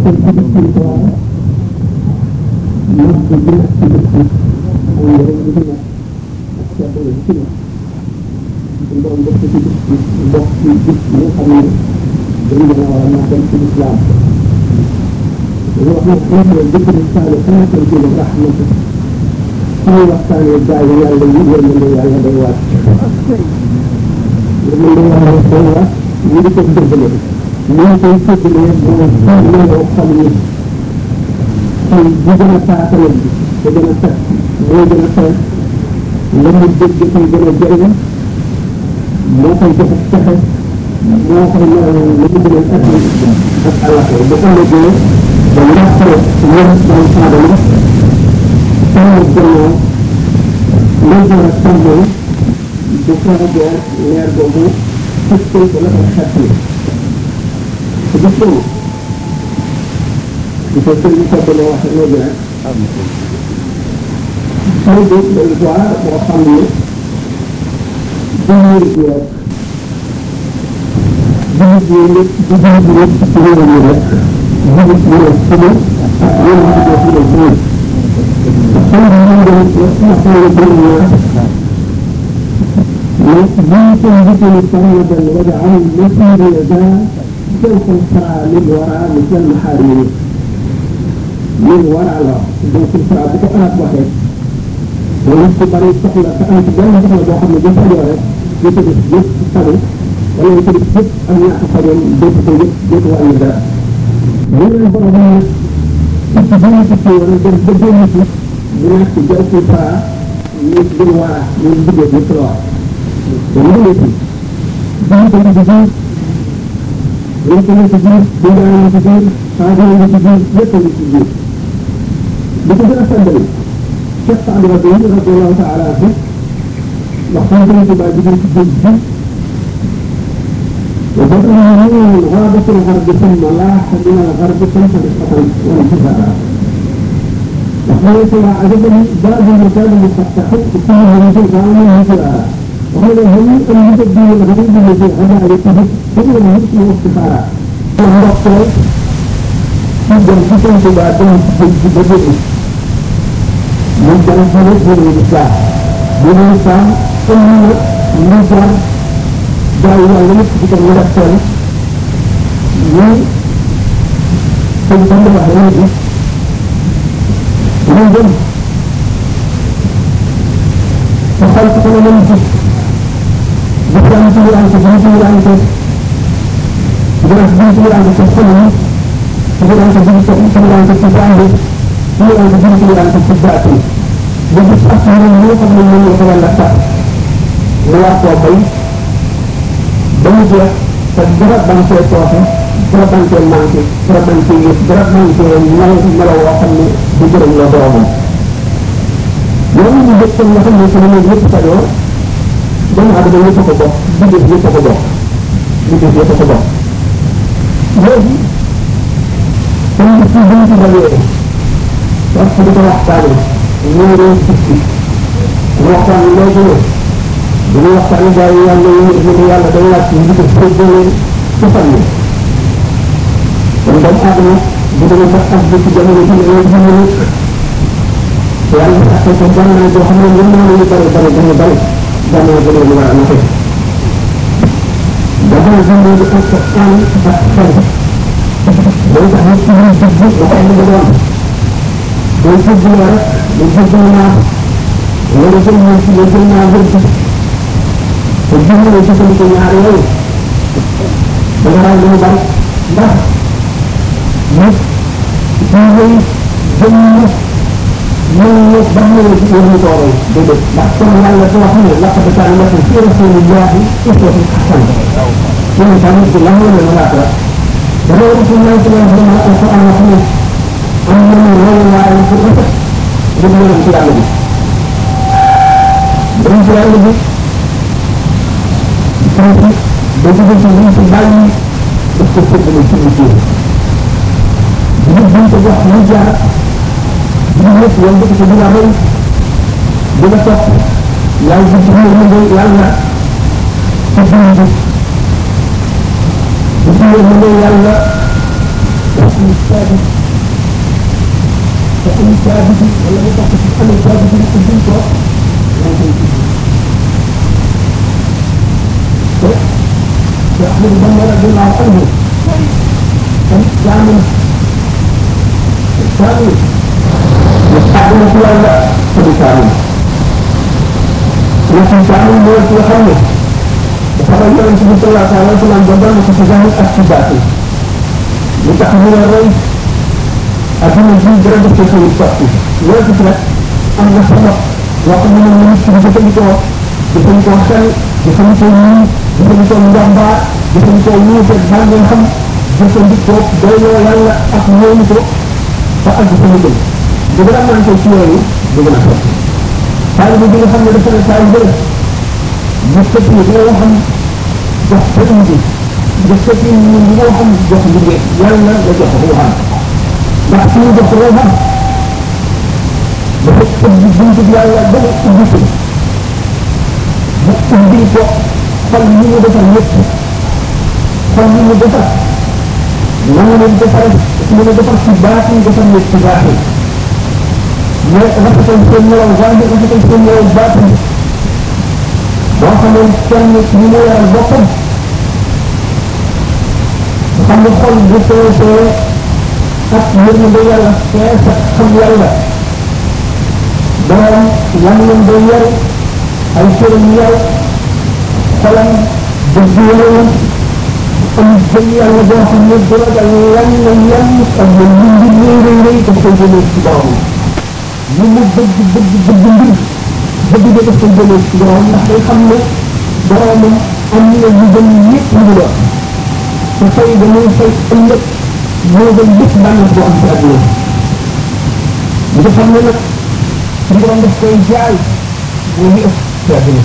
ci ci ci ko ñu ci ci ci ci ay yéen ñu ci nekk ak ci ko ci nekk ñu doon def ci ci bokk ci ci ñu xam ne dañu gën a war a màggal ci islam dañu wax ne xëy na dëkk bi saale sama koy jële rahmatu suñu waxtaanee gaa yi yàlla yi yërmande yàlla day wàcc yërmande yàlla day wàcc ñu di ko dëggale ñu ngi koy séddalee mooy looloo xol yi xol bu gën a taatale bi te gën a set moo gën a fees la mu dégg koy gën a jëriñ moo koy joxe pexe moo koy melal la mu gën a at ak àllaxee bu ëllëgee ba ñàkkee wér doon saadama sama gannaaw lay door a tàmbali bu fekkee leer boobu fëkkal ko la ko xettali te gis nga di ko sëriñ Sopp la wax léegi rek xëy bi day waar boo xam ne dañuy bi rek jullit yi lépp di jullit yi lépp ci réew mi rek jullit yi la suba ak yéen a ngi def la góor xëy bi ñu dem ma xool bëri naa mais bii ko njëkkee sama benn waja am masiri ya daa جوف الفرع للوراء مثل المحارير للوراء لا جوف الفرع بكو أنا بوحي ونفس بريد سحلة فأنت جنة سحلة بو خمنا جوف اليورة يتبس جوف سبو ولا يتبس جوف أن يحفظ جوف جوف جوف وأن يدار من البرهان تتبين تتبين ونجر بدون مثل بناك جوف الفرع للوراء من بدو يتروع ومن يتبس جوف الفرع lépp lu ci biir dinaa lu ci biir xaaral lu ci biir lépp lu ci biir li ko gën a fàttali Cheikh Saad Rabi radiallahu taala anhu wax xam nga ci baa jigéen ci géej bi وبدأنا من غابة الغرب ثم لاح من الغرب ثم رفقة وانتهاء وقالت لا عجبني باب المكان المفتح كل رجل قام مثلها وهذا هم أن يبدي الغريب الذي غدا عليكم كل المسلم وافتخارا وهو جدا جدا تبعتهم في بدء من كان خلق من الإسلام من الإسلام ثم نظر دعوة لمس بكم ورسل من تنتظر عليه من ذنب فخلقنا من الجسم bukan sembilan sembilan sembilan itu sembilan sembilan sembilan itu sepuluh sembilan sembilan sembilan itu sembilan itu sembilan sembilan sembilan itu tiga itu jadi pasti ini kamu ini dengan dasar luar kopi dan dia tergerak bangsa itu berat bangsa mangki berat bangsa berat bangsa yang melawakan di dalam ladoran yang membuatkan mereka muslim itu pada doomu aadama ñëpp ko bokk bindéef ñëpp ko bokk bindéef ñëpp ko bokk léegi comme ni ci buñ ci dajee parce que di ko waxtaane ñu ngi doon sikki ñu waxtaan léegi ne bu ñu waxtaane gars yi yàlla yi ñu yàlla day wàcc ñu ko séddale ci fan yi kon doomu aadama bu demee ba ak ci jamono ji ne ñu ñu yàlla ak ko jamono joo xam ne ñu mën ñu bari bari bari bari dana gëna lu war a naxe dafa jëndee di ak an ak xel day tax nit ci muy dugg lu ko mu doon day dugg la rek day dugg naa wala jël naa ci jël naa wër ci te jël na ci ko ñaar yooyu da nga raw lu bari ndax nit ci lay jëm من يتبنى يوم طوري بدك لكن يلا توحي لقد كان لكم في رسول الله أسوة حسنة من كان يقول له من الملاكرة ولو رسول الله صلى الله عليه وسلم القرآن الحديث أن من غير الله عليه وسلم بدون الانتياع به بالانتياع به فانت بجد تنظيم في البالي استفدت من كل شيء بجد تجح نجح ñëpp yoon bëgg ci dina rëy dina topp yàlla ci biir mu ngay yàlla ci biir bi ci biir mu ngay yàlla saabit te am saabit wala mu topp ci am saabit yi ko duñ ko moo koy tudd te te Ahmadu Bamba radiallahu anhu tam jaamu jaamu àdduna ci yàlla te du jaamu ñetti jaamu mooy ki nga xam ne dafa la yonent bi sallallahu alayhi wa sallam ba doon ko ci zahir ak ci baatin li tax ñu ne roy adduna ji dara def ko suñu sotti loolu ci nag am na sabab yoo xam ne moom nit ki di jëfandikoo jëfandikoo xel jëfandikoo ñii jëfandikoo njàmbaar jëfandikoo wuute bàngee xam jëfandikoo doyloo yàlla ak ñoom ko ba àgg fa mu jëm bu gën a manqué ci yooyu du gën a sotti taalibe bi nga xam ne dafa ne saa yu bëri nga sëpp ni bi nga xam jox sëriñ bi nga sëpp ni bi nga xam jox liggéey yàlla la jox ruuxam ndax su ñu jox ruuxam dafa ubbi buntu bi yàlla ba mu ubbi ko mu ubbi ko xol yi mu defar lépp xol yi mu defar na mu leen defar mu ne defar ci baatin defar lépp ci baatin mais rafetal seen melaw waaye rafetal seen melaw baatin boo xamee kenn ñu mu yaral boppam xam nga xol bu feesee ak yërmande yàlla fees ak xam yàlla doom lamiñam day yaru ay cëram yaru xolam dëgg yaru am jëm yàlla boo xam ne du ragal lan la yan ak lu mbir rëy rëy rëy daf koy jëlee ci borom lu mu bëgg bëgg bëgg mbir bëgg de daf koy jëlee ci borom ndax day xam ne boromam am na lu gën ñëpp lu mu doon te fay dañuy fay ëllëg moo gën lépp bànneex boo am ci àdduna bi nga xam ne nag suñu borom daf koy jaay moo ñu ëpp ci àdduna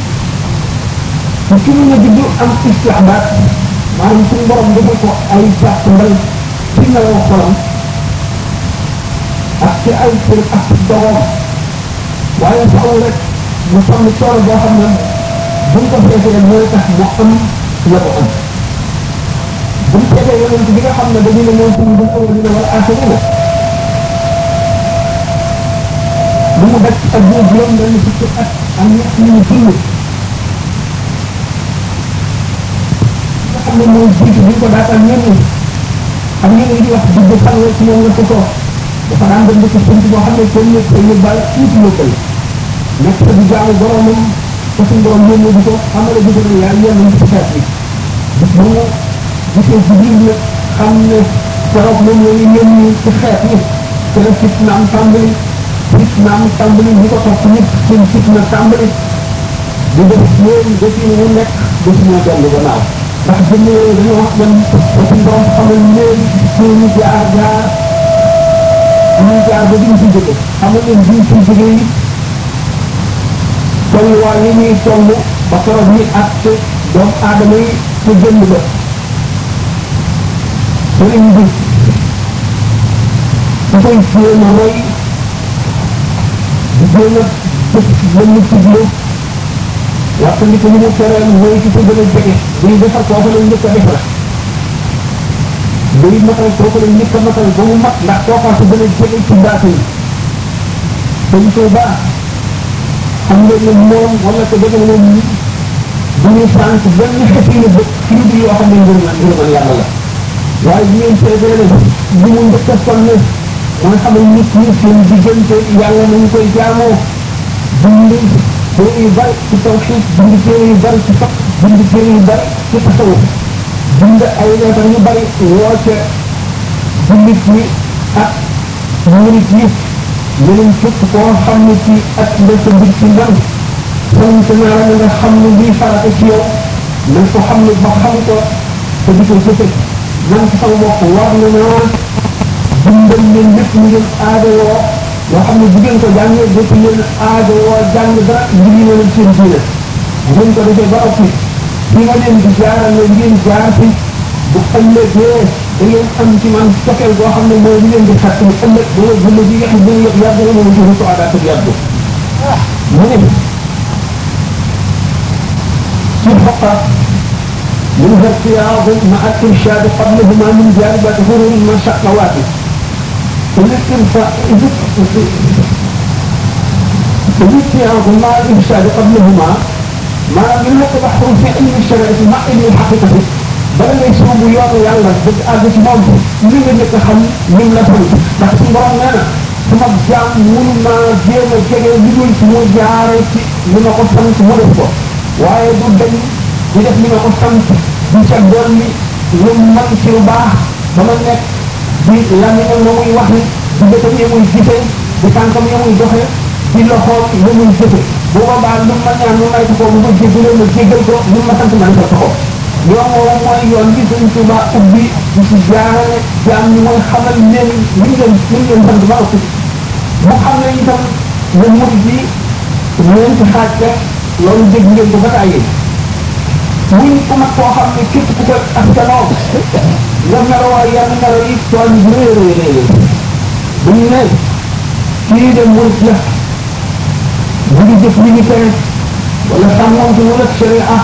te ki mu ne di du am istihbaat maanaam suñu borom dafa ko ay jàpp ndal ci nelaw xolam ak ci ay kër ak ci dogoom waaye faaw rek mu sonn coono boo xam ne buñ ko feesee mooy tax mu am la ko am bu ñu seetee yonent bi nga xam ne dañu ne moom suñu bu awal dina wala axirina lu mu daj ak bu juróom benn fukki at ak ñett ñu dund nga xam ne mooy jiitu bi ko daataan ñenn xam ngeen ne di wax dugg fan la ci moom la ko toog dafa daan dem dëkk sunt boo xam ne kenn nekk ko yóbbaale tuuti yóbbal nekk fa di jaamu boromam te suñu borom yónni di ko xamale di ko ne yaa yenn ci xeet bi bis bu mu gisee jibril nag xam ne keroog moom la ñu yónni ci xeet yi te la fitna am tàmbali fitna am tàmbali ñu ko topp nit seen fitna tàmbali di def ñoom defi mu nekk defi moo dellu gannaaw ndax jëmm yooyu dañoo wax man ba suñu borom xamal leen seeni jaar jaar ñuy jaar ba duñ fi jóge xamal leen duñ fi jóge yi tolluwaay yi ñuy toll ba keroog ñuy àtte doomu aadama yi te jënd ba sëriñ bi da koy jéem a roy di jéem a def la mu tuddle waxta ni ko ni mu tereel mooy ci ko gën a jege buy defar kooku la njëkk a defar buy matal kooku la njëkk a matal ba mu mat ndax kookaa ko gën a jege ci baatu yi dañ koy baax xam nga ne moom wala ko jege moom bu ñu sànq benn xeeti la bët ci lu yoo xam ne ngir man ngir man yàlla la waaye bu ngeen seetee ne bu mu njëkk a sonn mooy xamal nit ñi seen diggante yàlla nañ koy jaamoo bind téere yu bari ci tawxiid bind téere yu bari ci faq bind téere yu bari ci tasawuf bind ay leetar yu bari woote jullit ñi ak murit yi yeneen képp koo xam ne ci ak nga sa mbir ci man sant naa la nga xam ne lii farata ci yow na ko xam ne ba xam ko te di ko jëfe man ci sama bopp war na naa bindal leen lépp ñu ngeen aadawoo yoo xam ne bu ngeen ko jàngee dëkk leen aadawoo jàng dara ngir ñu leen seen diine ngeen ko defee ba ëpp fi ma leen di jaarale ngeen jaar fi bu ëllëgee da ngeen am ci man cofeel boo xam ne mooy li leen di xat ni ëllëg ba nga bële bi nga xam ne yëpp yàgg na moom ci rusu aadaatu yàgg mu ne ci xoqa منها ارتياض مع الإرشاد قبلهما من جانب ظهور المشقوات الارتياض مع الإرشاد قبلهما ما منها تبحر في علم الشريعة مع علم الحقيقة bala ngay soobu yoonu yàlla dëgg àgg ci moom li nga njëkk a xam lim la sant ndax suñu borom nee na sama jaam mun naa jéem a jege li dul mu jaare ci li ma ko sant mu def ko waaye du dañ di def li ma ko sant di ca dolli lu man ci lu baax ba ma nekk di lamiñam na muy wax di bëtam ya muy gisee di tànkam ya muy doxee di loxoom ya muy jëfe bu boobaa lu ma ñaan lu may ko bu ma jéggalee ma jéggal ko lu ma sant ma defal ko yoon woowu mooy yoon bi Sëñ Tuuba ubbi di ci jaarale jaam ñi mooy xamal leen li ñu leen li ñu leen sant ba ëpp mu xam ne itam ne murid yi ñeenti xaaj rek loolu dégg ngeen ko ba tàyyi muy ku mag koo xam ne képp ku ko askanoo nga meloo yenn melo yi tool yi rëy rëy rëy bu ñu ne kii de murid la bu ngi jëf li ñu tere wala sàmmoon ci wala sharia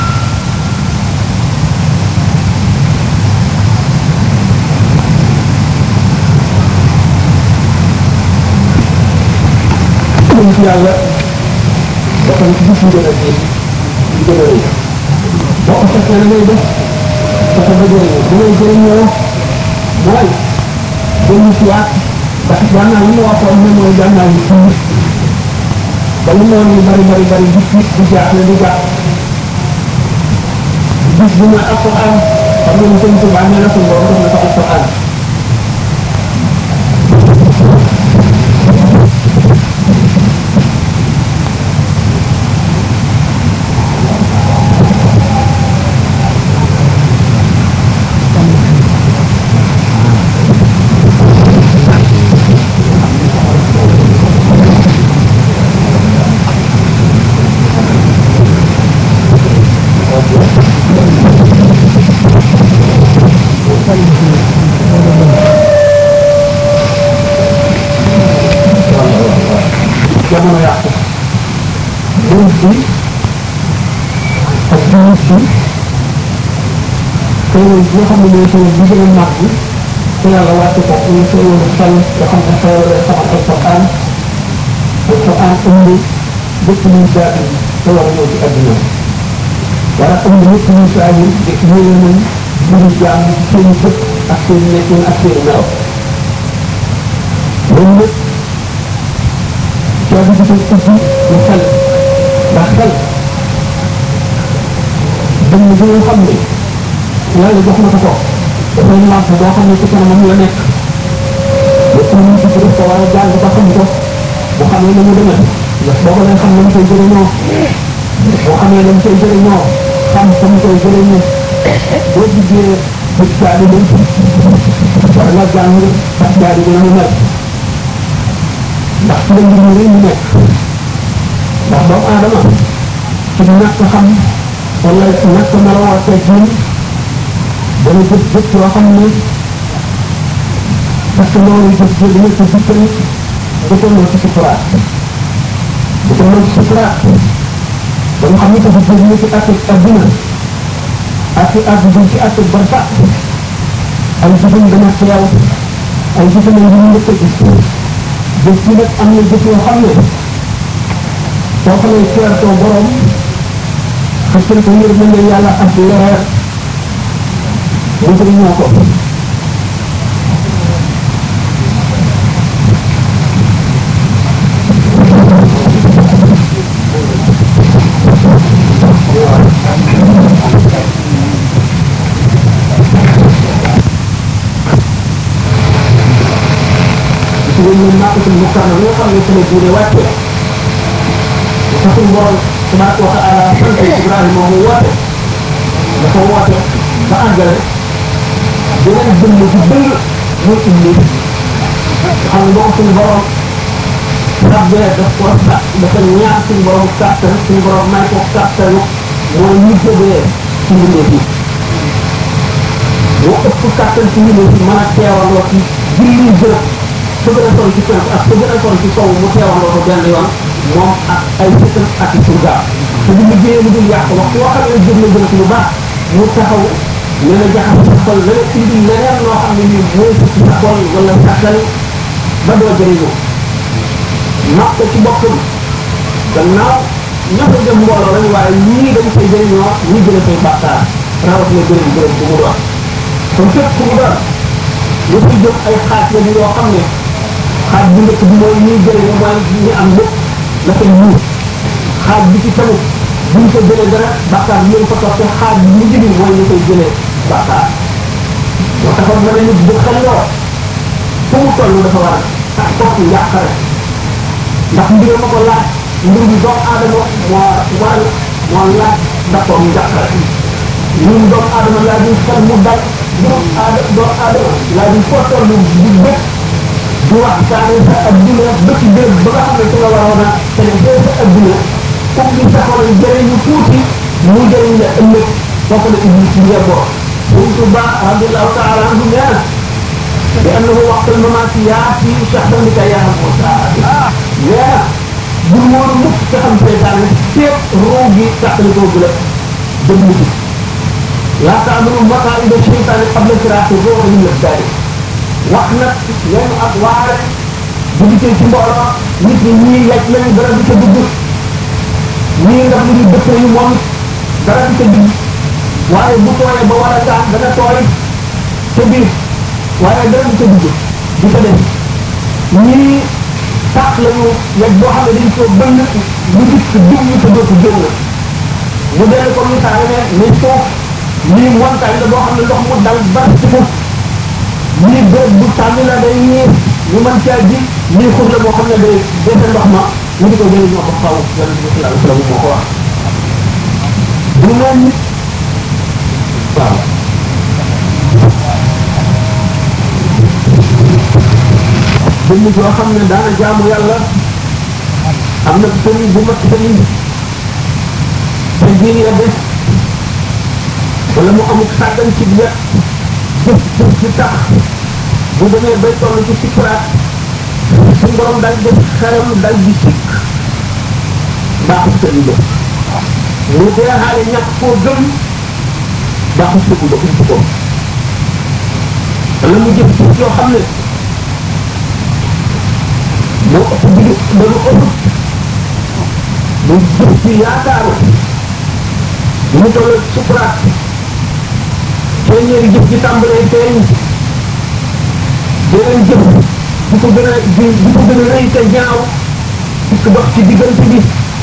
jëm ci yàlla dafa gis ñu gën a gis ñu gën a rëy boo ko fekkee la ngay def dafa ba jëriñoo bu ngay jëriñoo mooy dellu si waat ndax gànnaaw yi mu waxoon ne mooy gànnaaw yi suñu ba lu noonu yu bari bari bari di tiit di jaaxle di jaax gis bu mooy alquran xam nga ni sëñ Tuubaa nee na suñu borom def na ko alquran jamono yàqu bunt bi ak juus bi xéewal bi nga xam ne mooy xéewal bi gën a màgg te yàlla wàcce ko muy xéewal xel nga xam ne xéewal xamal alquran alquran ëmb lépp luy baatin te war a ñëw ci àdduna war a ëmb lépp luy saahir de yéene nañ mbiru jaam ci seen bët ak seen nekkin ak seen melaw loolu lépp coono bi koy ubbi lu xel ndax xel dañ ne nga xam ne yàlla jox na ko ko dafay làmp boo xam ne ci kanamam la nekk lépp lu ñu ci def ko war a jàng ba xam ko bu xamee na mu demee ndax boo ko leen xam na mu koy jëriñoo boo xamee na mu koy jëriñoo xam fa mu koy jëriñoo boo duggee bët jaadi lañ war nga jàng bët jaadi bi na mu mel ndax ci la mbir mi rëy mu nekk ndax doomu aadama ci ñàkk xam wala ñàkk meloo ak teggin dana jëf jëf yoo xam ne parce que loolu jëf jëf dina ko dikkal dëkkaloo ci sukuraat dëkkaloo ci sukuraat ba nga xam ne dafa jëf ne ci àtte adduna àtte adduna ci àtte barsa ay jëfam dana teew ay jëfam yi ñu njëkk a gis jëf yi nag am na jëf yoo xam ne soo xamee ceertoo borom xëccal ko ngir mën na yàlla ak leer mu jëriñoo ko ci lañ leen màkkatul mukaana nga xam ne sama diine wàcce dafa suñ borom tabaraka wa taala sant Ibrahima mu woote dafa woote ba àggale beneen jëmm ju dëng muy indi xam nga ko suñ borom rabbee daf ko sa dafa ñaar suñ borom kàttan suñ borom may ko kàttanu mooy ñu jógee ci mbindeef yi moo ëpp kàttan ci mbindeef yi mën a teewaloo ci julli jërëb su gën a sori ci penk ak su gën a sori ci sow mu teewandoo ko benn yoon moom ak ay sëtam ak i surga te bu liggéeyee lu dul yàq waxtu woo xam ne jëf na jëm ci lu baax mu taxaw ne la jaxas sa xol la la indi leneen loo xam ne nii mooy ci sa xol wala sàggal ba doo jëriñoo nax ko ci boppam gannaaw ña fa jëm mbooloo rek waaye ñii dañ koy jëriñoo ñii jële say bàkkaar rawat na gërëm gërëm bu mu doon kon képp ku mu doon lu fi jëm ay xaaj la bi yoo xam ne xaaj bu njëkk bi mooy ñuy jëriñoo mooy ñi am lépp la koy muur xaaj bi ci tamit buñ ko jëlee dara bàkkaar bi leen ko topp xaaj bi mujj bi mooy ñu koy jëlee bàkkaar moo taxoon ma ne nit bu xelloo fu mu toll dafa war a kooku yàqare ndax mbir ma ko laaj mbir mi doomu aadama moo waral moo laaj d'accord mu jàppale ñun doomu aadama laa di xel mu dal doomu aadama doomu aadama laa di foo toll di bëgg di waxtaane sa adduna ba ci béréb ba nga xam ne ci nga waroon a célébré sa adduna comme li taxoon jëriñu tuuti mu jëriñ la ëllëg foofu la iblis bi yeboo Sëriñ Tuba radiallahu taala anhu nee na bi annahu waqtul mamaati yaati shahdan li ka yaa Muusa nee na bul woon mukk ca xam seytaane fépp roo gi tàqali koo gu la dëgg ci laa taamanu maqaida seytaane qabla siraati roo min la daari wax nag lenn ak waare bu dikkee ci mbooloo nit ñi ñii yaj lañu dara di ca dugg ñii ndax lu ñu dëppee yu moom dara di ca dugg waaye bu tooyee ba war a taan dana tooy ca biir waaye dara di ca dugg di ca dem ñii tax lañu yaj boo xam ne dañ ko bënn lu dikk dugg ñu te dootu génn mu dellu ko misaale ne ni suuf lii montagne la boo xam ne ndox mu dal ba ci suuf lii béréb bu tànn la day ñiir ñu mën caa ji lii xur la boo xam ne day defe ndox ma ñu di ko jëlee ñoo ko xaw yonent bi sallallahu alayhi wasallam moo ko wax du noon nit waaw jëmm joo xam ne daana jaamu yàlla am na sëriñ bu mat sëriñ te diin ya des wala mu amuk sàggan ci wet jëf jëf ci tax bu demee bay toll ci sikkuraat suñ borom dal def xelam dal di sikk baaxul sëriñ ba mu dee xaale ñàkk koo gëm baaxul sëriñ ba ump ko wala mu jëf jëf yoo xam ne moo ëpp bi ba lu ëpp mu jëf ci yaakaaru bi mu toll sukuraat téeméeri jëf ji tàmbalee feeñ beneen jëf bu ko gën a bu ko gën a rëy te ñaaw dikk dox ci diggante bi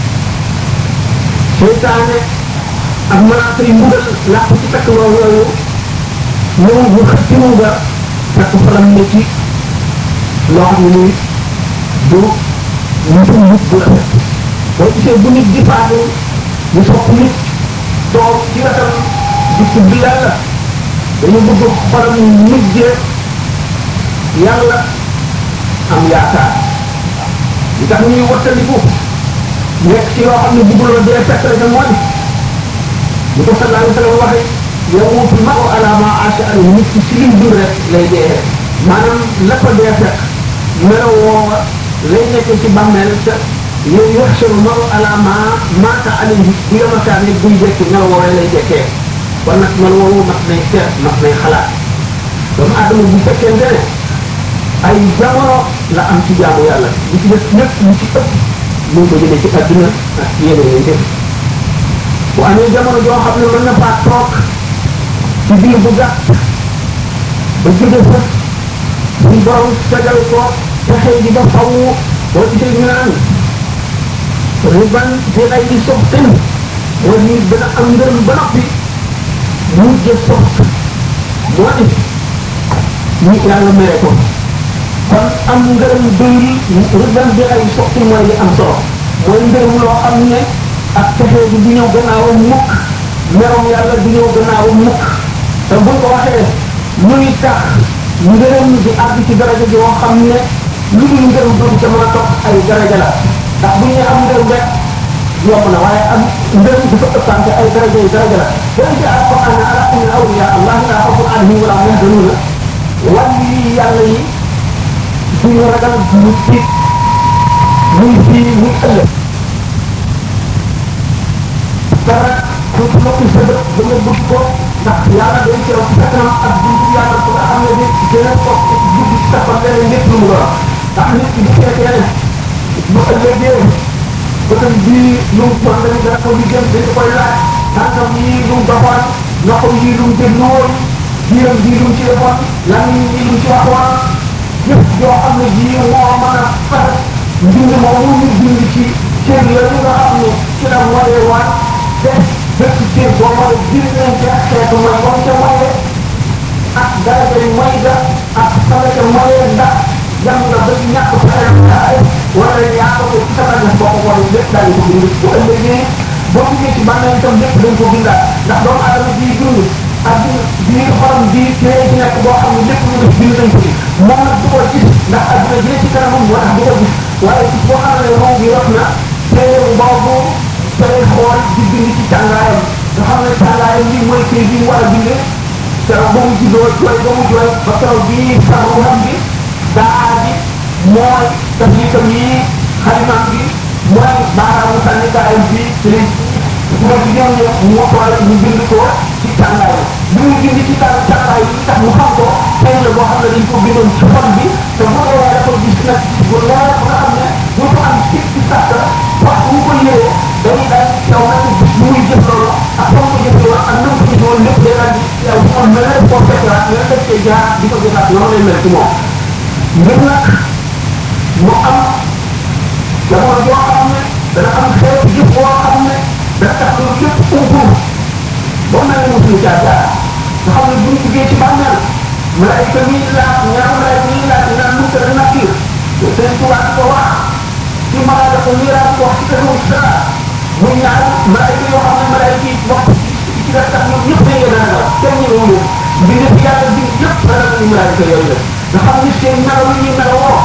seytaane ak malaaka yi mbugal làq ci takk loo yooyu ñëw bu xëcc mu nga takk faram ne ci loo xam ne nii du musul nit bu rafet boo gisee bu nit di faatu ñu sopp nit toog ci wetam di tudd yàlla dañu bëgg xolam mujjee yàlla am yaakaar li tax ñuy wattandiku nekk ci loo xam ne bëgguloo dee fekk la ca mooy bu ko sallallahu alayhi wa sallam waxe yamuutu maru ala ma aasha an nit ki ci lim dul rek lay dee maanaam la ko dee fekk melo woowa lay nekk ci bàmmeel te yow yaxsharu maru ala ma maata alayhi bu yamataan nit buy jekki melo woowee lay jekkee kon nag melo woowu mat nay seet mat nay xalaat doomu aadama bu fekkente ne ay jamono la am ci jaamu yàlla li ci def lépp lu ci ëpp mu ngi ko jëlee ci adduna ak yeneen yi def bu amee jamono joo xam ne mën na faa toog ci biir bu gàtt ba jóge fa suñ borom fegal ko texee ji ba faw boo gisee ñu naan riban fi ay di soxtin moo di dana am ngërëm ba noppi mujje sox moo di ñu yàlla mere ko kon am ngërëm doyul riban bi ay soxtin mooy li am solo mooy ngërëm loo xam ne ak texee bi du ñëw gannaawam mukk merom yàlla du ñëw gannaawam mukk te buñ ko waxee muy tax ngërëm di àgg ci daraja joo xam ne lu dul ngërëm dootu ca mën a topp ay daraja la ndax bu ñu nee am ngërëm rek yomb na waaye am ngërëm dafa ëppante ay daraja yi daraja la boo ci alquran ne ala inna awliya allah la xawfun alayhim wala hum yahzanun wàllu yi yàlla yi duñu ragal duñu tiit muy fii muy ëllëg dara dootu noppi sa bët ba nga bëgg ko ndax yàlla day teew ci sa kanam ak buntu yàlla bu nga xam ne ni dina ko dugg ci sa fan leneen lépp lu mu doon ndax nit ki bu fekkee ne bu ëllëgee bëtam bii lu mu bon dañu dara ko liggéey dañu koy laaj tànkam yii lu mu doxoon loxo yii lu mu déglu woon biiram bii lu mu ci defoon lamiñ yii lu mu ci waxoon yëpp yoo xam ne bii moo mën a far mbind moomu ñu bind ci cër yooyu nga xam ne ci la waree waat te bépp cër boo mën a bind nañ ci ak xeetu mooy moom ca moye ak daraja yu moy ga ak sama ca moye ndax dem nga ba ñàkk xeetu wala yaa ko ko ci sama def boo ko wala lépp daal ko bind bu ëllëgee boo duggee ci bànneel itam lépp dañ ko bindaat ndax doomu aadama bii dund ak biir xolam bii téere ci nekk boo xam ne lépp lu def bind nañ ko ci moom nag du ko gis ndax adduna bi ne ci kanamam moo tax du ko gis waaye ci boo xam ne moom bi rot na téere boobu tey xool di bind ci tàngaayam nga xam ne tàngaayam lii mooy kay bi mu war a bindee keroog ba mu juddoo jooy ba mu jooy ba keroog bii sax xam bi daa ji mooy daf itam yi xalimaam bi mooy baaraamu sànnikaayam bi ci lañ bu ma ñëw ñëw mu xool ñu bind ko ci tàngaay bi mu bind ci tàng tàngaay bi tax mu xam ko tey la boo xam ne dañ ko bindoon ci xol bi te bu dee dafa gis nag bu leer ba nga xam ne bu ko am ci ci sàkk wax bu ko yëree day daal yow nag gis bu muy jëf loolu ak foo ko jëfee woon ak nam ko jëfee woon lépp day daal di yow bu am mel ne koo fekkaat nga def cee jaar di ko jëfaat noonu lay mel ci moom ngir nag mu am jamono joo xam ne dana am xeetu jëf boo xam ne dana tax loolu lépp umpu ba mel ne mosuñu caa jaar nga xam ne bu ñu duggee ci bàmmeel malaayika mi laaj ñaar malaayika mi laaj naan mu tëdd nakir seen tubaab ko wax ci malaaka ko miiraat ko wax ci kër moom dara muy ñaar malaayika yoo xam ne malaayika yi wax ci dara tax ñoom ñëpp dañuy dana la kenn ñu ñu bindee fi yàlla bind yëpp dana la ñu malaayika yooyu la nga xam ne seen melaw yi ñu melawoo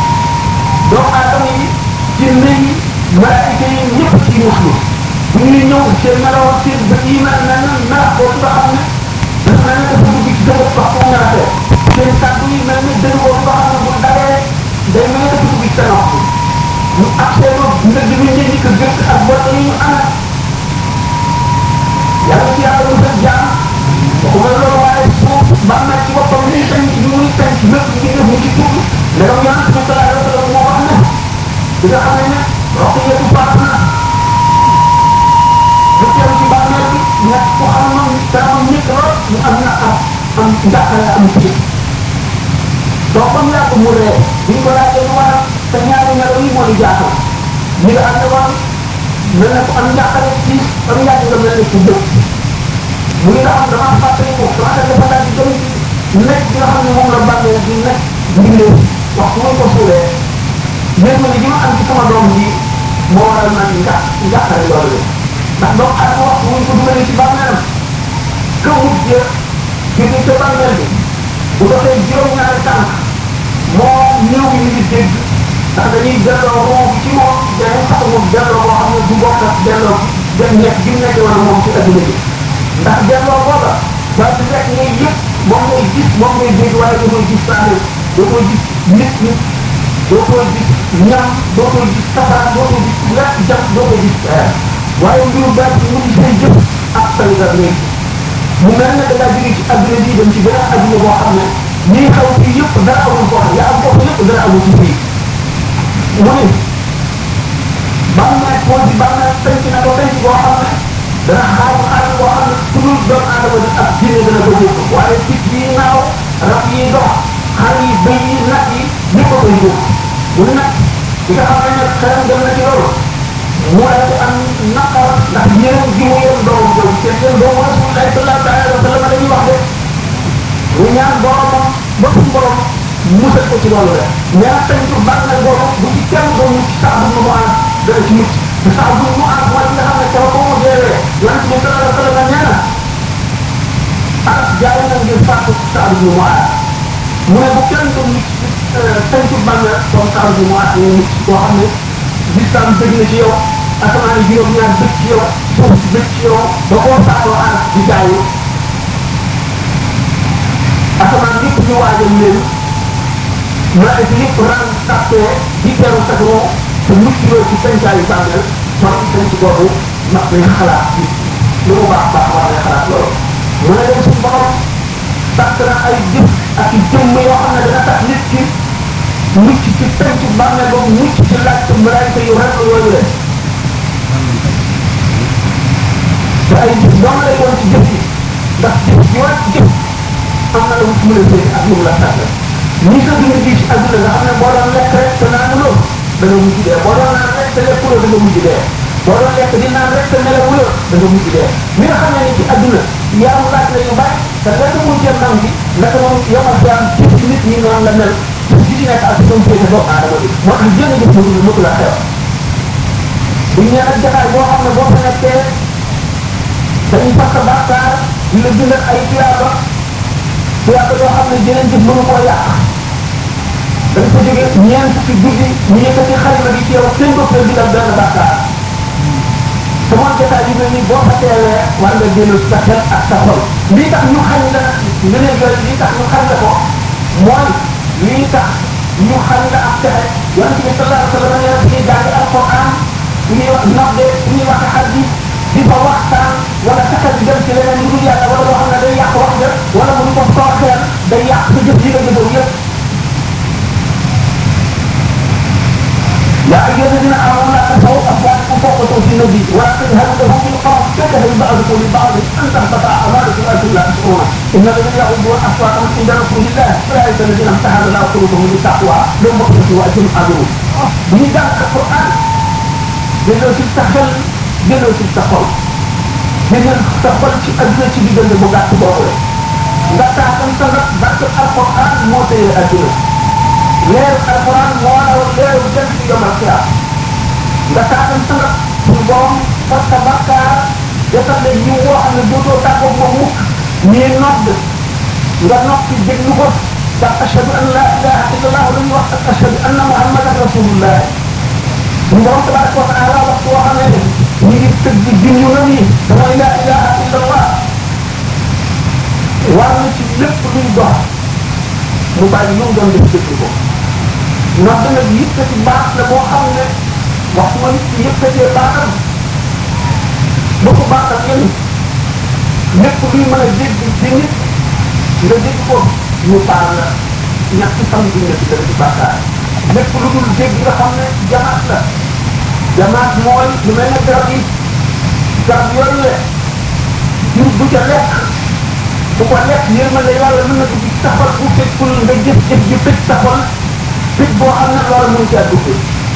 doomu aadama yi jinne yi malaayika yi ñëpp ci muslu bu ñuy ñëw seen melaw seen bët yi mel na na melax boobu nga xam ne dafa mel ne dafa dugg ci dëgg wax ko ñaatee seen kàddu yi mel ne dëgg boobu nga xam ne bu dalee day mel ne dafa dugg ci sa nopp ñu ak seen ndëgg bi ngeen di ko gëst ak bot yi ñu ànd yàlla ci yàlla mu def jaam waxuma loolu waaye suuf ba mel ci boppam li tañ ci muy tañ ci lépp ngi def mu ci tudd ndegam yonent bi sallallahu alayhi wa sallam moo wax ne di nga xam ne roqiyatu baax na bu teew ci bàmmeel bi nekk ku xam moom kanamam nit lool mu am na am am njàqare am ci donc comme yaa ko mu ree bi ñu ko laajee lu waral te ñaari melo yi moo di jaaxal ñi nga ànd woon mel ne ku am njàqare ci am yàgg nga mel ne ku dëkk mu ngi nga xam dama fàttali ko dama dem dafa daal di jëm nekk bi nga xam ne moom la bàmmeel di nekk mbindee wax bu ko suulee mais ma ne ji ma am ci sama doom ji moo waral man nga njàqare loolu ndax doomu aadama wax bu ñu ko dugalee ci bàmmeelam ka wut ja jóge ca bàmmeel bi bu doxee juróom-ñaari tànk moo néew yi ngi dégg ndax dañuy delloo roo ci moom dañuy sax moom delloo boo xam ne du bokk ak delloo dem nekk gi mu nekk woon moom ci adduna bi ndax delloo booba ba su fekk ngay yëpp moom ngay gis moom ngay dégg waaye doo koy gis saa doo koy gis nit ñi doo koy gis ñam doo koy gis safara doo koy gis lekk jam doo koy gis waaye mbiru baat bi mu ngi say jëf ak sa nga léegi mu mel ne da ngaa jóge ci adduna bii dem ci beneen adduna boo xam ne ñii xaw fii yëpp dara amul foofu yaa am foofu yëpp dara amul ci fii mu ne bàmmeel moo di bàmmeel tënk na ko tënk boo xam ne dana xaar xaar boo xam ne ku dul doomu aadama di ak jinne dana ko jóg waaye picc yi naaw rab yi dox xar yi bëy yi nag yi ñëpp a koy jóg mu ne nag ki nga xam ne nag xelam dem na ci loolu mu daal di am naqar ndax yéen gi mu yéen doom boobu seen seen doomu rasulullah sallallahu alayhi wa sallam dañuy wax de mu ñaan boromam ba suñu borom musal ko ci loolu rek ñaan tañ ko bànnal boobu bu ci kenn doon mucc sax bu mu aar dana ci mucc te sax bu mu aar mooy nga xam ne kaw ko mu deewee yonent bi sallallahu alayhi wa sallam nee na aras jaay na ngir fàttu sax bu mu aar mu ne bu kenn doon mucc tañ ko bànnal comme sax bu mu aar nga mucc koo xam ne lislam bëgg na ci yow asamaan yi juróom-ñaar bëgg ci yow suuf si bëgg ci yow ba koo saatoo aar di jaayu asamaan yëpp ñu waajal leen malaayika yëpp ran tàppee di teru sagoo te mucc loo ci sancaayu bàmmeel kon sanc boobu mag nañ xalaat ci lu mu baax baax war na xalaat loolu mu ne leen suñu borom sàkk na ay jëf ak i jëmm yoo xam ne dana tax nit ki mucc ci tënk bàmmeel boobu mucc ci laaj malaayika yu rek yooyu leen te ay jëf doon lay doon ci jëf yi ndax jëf ji war jëf am na lu mu la jëriñ ak lu mu la sàkk ni sa dund gi ci àdduna nga xam ne boo doon lekk rek te naan loo da nga mujj dee boo doon naan rek te lekkuloo da nga mujj dee boo doon lekk di naan rek te nelawuloo da nga mujj dee mi nga xam ne ni ci àdduna yaram laaj la yu bari te lekk mu jëm nam gi naka moom yomal fi am jëf nit ñi noonu la mel jëf ji ci nekk ak doom féete doomu aadama bi moo tax jënd jëf mu mëtu la xew bu ñu nee nag jotaay boo xam ne boo fa nekkee dañuy fàq bàkkaar di la bindal ay tuyaaba tuyaaba yoo xam ne jeneen jëf mënu koo yàq dañ ko jógee ñeent fukki guddi ñu yëkkati xarima bi ci yow seen bopp la bindal benn bàkkaar te moom jotaay yu mel nii boo fa teewee war nga dellu sa xel ak sa xol lii tax ñu xañ la ngëneel yooyu lii tax ñu xañ la ko mooy lii tax ñu xañ la ak texe yonente bi sallallahu alayhi wa sallam nee na ñuy jàng alquran ñuy wax nodde ñuy wax xadis di fa waxtaan wala fexe di dem ci leneen lu dul yàlla wala loo xam ne day yàq wax ja wala mu ko soo xeel day yàq sa jëf yi nga jëfoon yëpp يا أيها الذين آمنوا لا ترفعوا أصواتكم فوق صوت النبي ولا تجهروا له بالقول كجهل بعضكم لبعض أن تحبط أعمالكم وأنتم لا تشعرون إن الذين يغضون أصواتهم عند رسول الله أولئك الذين امتحن الله قلوبهم بالتقوى لهم مغفرة وأجر عظيم. بنيجان القرآن delloo ci sa xel delloo ci sa xol delloo sa xol ci adduna ci diggante bu gàtt boobu nga taatam sa nag barke alquran moo téye adduna leeru alquran moo raw leeru jant bi yomal xiyaam nga taatam sa nag suñu borom fas sa bakkaar defal la yiw woo xam ne dootoo tàggoo moom mukk nii nodd nga noppi déglu ko ndax ashhadu an la ilaha illallah la ñuy wax ak ashhadu anna muhammadan rasulullah suñu borom tabaraka wa taala waxtu woo xam ne ñu ngi tëgg junju na nii dama la ilaha illallah war na ci lépp luy dox mu bàyyi lu mu doon def dëgg ko nodd nag yëkkati baax la boo xam ne waxtu ma nit ki yëkkatee baaxam ba ko baaxal yéen lépp luy mën a dégg di nit nga dégg ko ñu baal la ñàkk fan bi nga ci dara ci bàkkaar lépp lu dul dégg nga xam ne jamaat la jamaat mooy lu mel ne garab yi garab yooyu le jur bu ca lekk bu ko lekk yërmande yàlla mën na dugg ci taxal bu fekkul nga jëf jëf ji tëj taxal tëj boo xam ne loolu mun caa dugg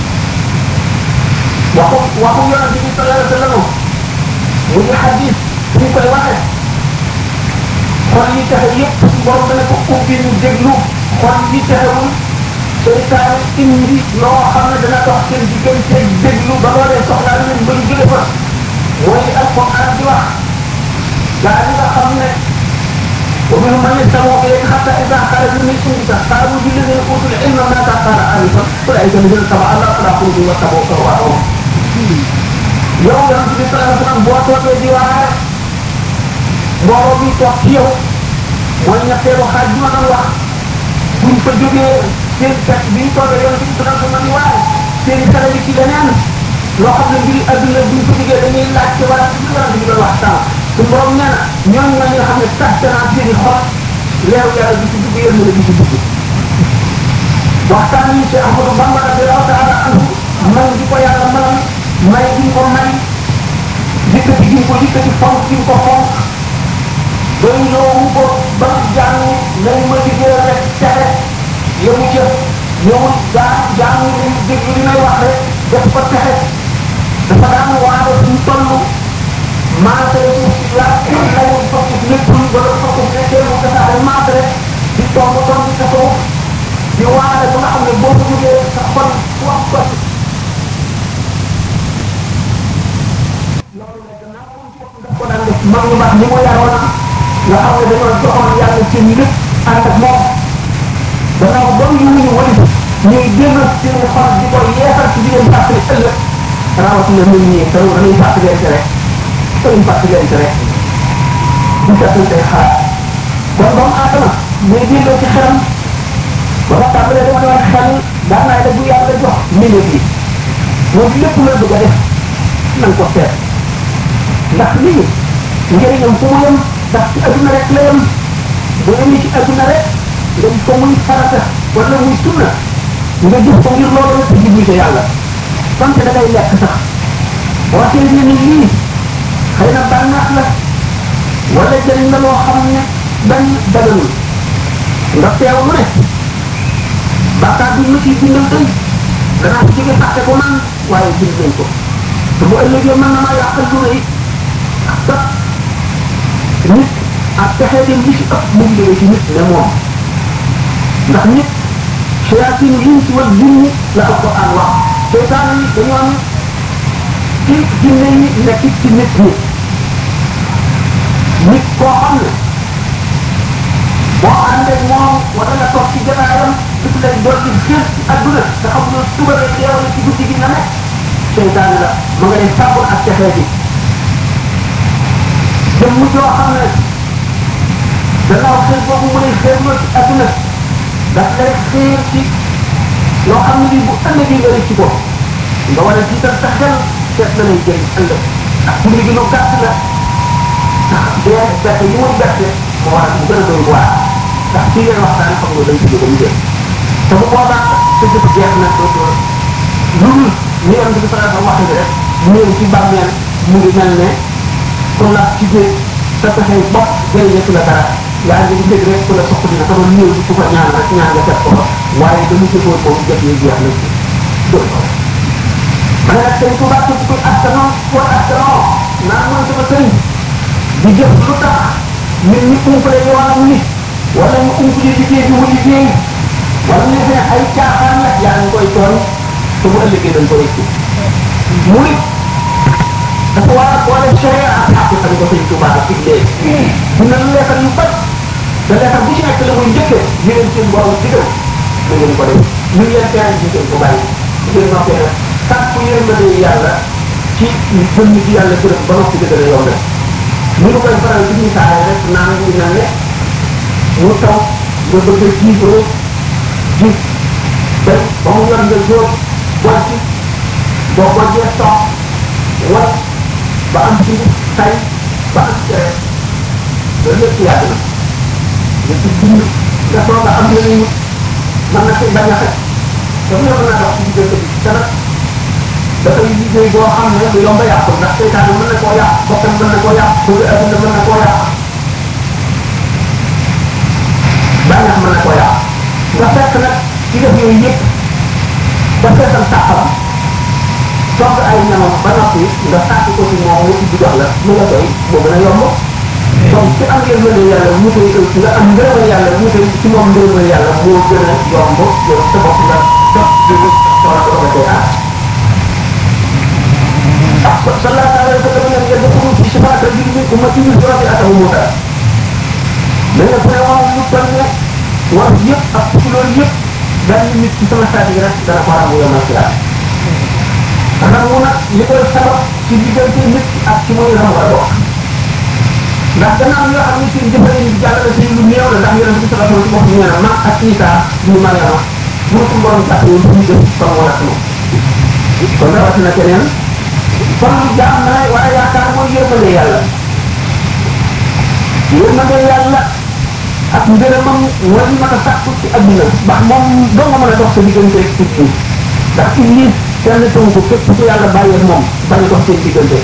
waxu waxu yonent bi sallallahu alayhi wa sallam mu ngi xadis ñu koy waxee xol yi taxe yëpp borom dana ko ubbi ñu déglu xol yi taxewul seytaane indi loo xam ne dana dox seen diggante déglu ba loolee soxlaa leen ba ñu jóge fa mooy li alquran di wax gaa yi nga xam ne ومنهم من يستمع اليك حتى اذا خرجوا من عندك قالوا للذين اوتوا العلم ماذا قال انفا اولئك الذين تبع الله فلا قلوبهم واتبعوا شهواتهم yow yonent bi sallallahu alayhi wasallam boo toogee di waare mbooloo mi toog ci yow mooy ñetteelu xaaj bi ma doon wax buñ fa jógee seen kat bi ñu toogee yonent bi sallallahu alayhi wasallam di waare seen xale yi ci leneen loo xam ne mbiri adduna buñ fa jógee dañuy laaj ci wala ci yonent bi doon wax sànq su borom nee na ñooñu nga nga xam ne tax danaa seen i xol leeru yàlla di ci dugg yéen la di ci dugg waxtaan yi ci Ahmadou Bamba radiallahu taala anhu man di ko yàlla manam may gi ko may yëkkati gi ko yëkkati fonk gi ko fonk doy loowu ko ba mu jàng nañ ma liggéey rek texe yemu ca ñëwul gaa jàng li déglu li may wax rek def ko texe dafa daan waare suñ toll maase suuf si la lawul fokk nekkul wala fokk nekkee mu tasaare maase rek di tomb tomb ci kaw di waare ba nga xam ne boo ko jógee sa xol wax ko loolu nag gannaaw daf ko daan def mag ñu baax ni mu yaroon nga xam ne dañoo joxoon yàlla seen lépp ànd ak moom gannaaw ba ñu ñu wëri ñuy génn seen xol di ko yeesal ci di leen fàttali ëllëg rawatina nit ñi te dañuy fàttalente rek dañuy fàttalente rek di fàttalente xaar kon doomu aadama muy delloo ci xelam ba ma tàmbalee dama doon xel daan naa la bu yàlla jox mbindeef yi moom lépp la bëgg a def na nga ko seet ndax lii njëriñam fu mu yem ndax ci adduna rek la yem bu yemee ci adduna rek nga gis ko muy farata wala muy sunna nga gis ko ngir loolu rek jublu ca yàlla donte da ngay lekk sax boo seetlee ni lii xëy na bànneex la wala jëriñ la loo xam ne benn daganul nga teew mu ne bàkkaar bi ma ciy bindal tey danaa ko jóge fàtte ko man waaye bind nañ ko te bu ëllëgee mën na maa yàqal lu rëy sax nit ak pexe dem li ci ëpp mu ngi jóge ci nit ne moom ndax nit shayatin insi wal jinni la alquran wax seytaane yi dañoo am ci jinne yi nekk ci nit ñi nit koo xam ne boo àndee moom wala nga toog ci jataayam daf lay doon di gës ci adduna nga xam ne suba lay dee wala ci guddi gi na nekk seytaane la ma nga lay sàbbul ak texee bi jëmm joo xam ne gannaaw xëy boobu mu lay xeerloo ci adduna daf lay xeer ci loo xam ne lii bu ëllëgee nga rëcc ko nga war a jiital sa xel seet na lay jëriñ ëllëg ak pour gi lu gàtt la ndax dee bette yi muy bette moo war a mu gën a doy waar ndax ci ngeen waxtaan xam nga dañ ci jóge mu jëm te bu boobaa sa jëf jeex na dootoo lu dul ni yoon bi faral sa waxe bi rek ñëw ci bàmmeel mu ngi mel ne ku la ci géej sa pexe bopp jëriñatu la dara yaa ngi dégg rek ku la soq dina ko doon ñëw ku ko ñaan rek ñaan nga fekk ko fa waaye dañu jëfoon moom jëf yi jeex na doy ko ma ne nag sëñ Tuubaa képp kuy askanoo wala askanoo naan mooy sama sëriñ di jëf lu tax nit ñi umpale yoonam nit wala ñu umpale liggéey bi mu liggéey wala ñu ne ay caaxaan la yaa ngi koy tooñ te bu ëllëgee dañ ko rëccu mu nit dafa war a boole sharia ak àq xam ko sëñ Tuubaa ak diglee dina leetal yu bari te leetal bu ci nekk la muy njëkkee ñu leen seen borom digal na ngeen ko def ñu leen tere ñu ngeen ko bàyyi ngeen noppee nag sàkku yërmande yàlla ci jëm ci yàlla gërëm ba noppi dëgg la yow la ñu ngi koy faral di misaale rek naan ñu mel ne mu taw nga bëgg a jiitoo ji dem ba mu yor nga jóor wàcc boo ko jee toog wat ba am ci tay ba am cere loolu lépp yàgg na nga ci dund nga toog nga am yeneen mën na koy bañ a xet dafa mën naa dox ci diggante bi te nag dafay liggéey boo xam ne lu yomb a yàqu ndax seytaane mën na koo yàq bokkam mën na koo yàq bëgg adduna mën na koo yàq bànneex mën na koo yàq nga fekk nag ci def yooyu yëpp ba feesal sàqam togg ay ñamam ba noppi nga sàkk ko ci moom mu ubbi jox la mu la doy moo gën a yomb donc ci am ngeen mëne yàlla mu koy nga am ngërëmal yàlla mu koy ci moom ngërëmal yàlla moo gën a yomb yow sa bopp nga dox di soxla ko nga koy aar صلى الله عليه وسلم لم يدخلوا في شفاعة رجل من أمتي يجرى أتاه موسى من يكون يوم يطلع ويب أقتل يب بل من سما سابقا دنا قرام يوم القيامة ramuna li koy sabab ci diggante nit ak ci mooy ram war a bokk ndax gannaaw yoo xam ne seen jëfale yi jàllale seen lu néew la ndax yonent bi sallallahu alayhi wa sallam nee na ma ak Isa ñu Mariama bu ko borom tax ñu ñu def kon wala sama kon rawatina keneen kon jaam na waaye yaakaar mooy yërmande yàlla yërmande yàlla ak ngërëmam mooy li mën a sàkku ci adduna ndax moom doo nga mën a dox sa diggante ak nit ñi ndax iblis kenn tënk ko képp ku yàlla bàyyee moom bañ a dox seen diggante